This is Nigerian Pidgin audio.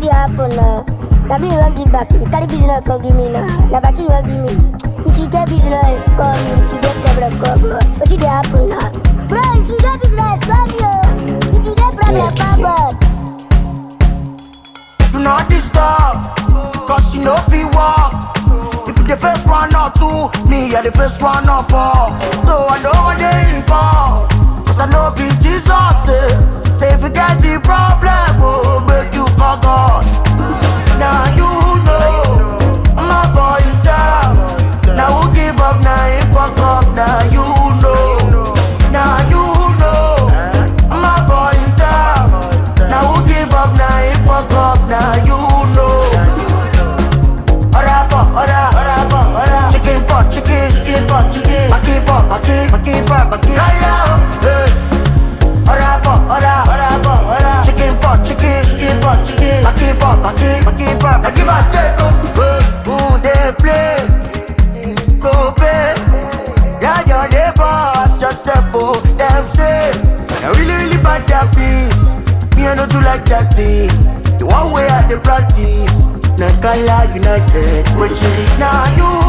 dey happen now? Na me you wan give back. You carry business come give me now. Na back you wan give me. If you get business, call me. If you get problem, call me. Wetin dey happen now? Bro, if you get business, call me. oh. If you get problem, call me. Do not disturb, cause you know fi walk. If you the first one or two, me I the first one or four. So I don't want to involved, cause I know be Jesus. Eh. Say if you get the problem, oh, make you call God. Now you know, I'm not for yourself. Now who give up, now you fuck up, now you know. Now you know, I'm not for yourself. Now who give up, now you fuck up, now you know. Order for order, order for order. Chicken for chicken, chicken for chicken. Maki for maki, maki for maki. Raya, hey. Order for order, order for order. Chicken for chicken, chicken for chicken. Maki for maki, maki for maki. Give and take, oh. Hey, Who they play? Go pay. Yeah, your neighbors, yourself, oh. Them say, I really, really bad that beat. Me, I know do like that thing. The one way I the practice. Nakala United, which is now you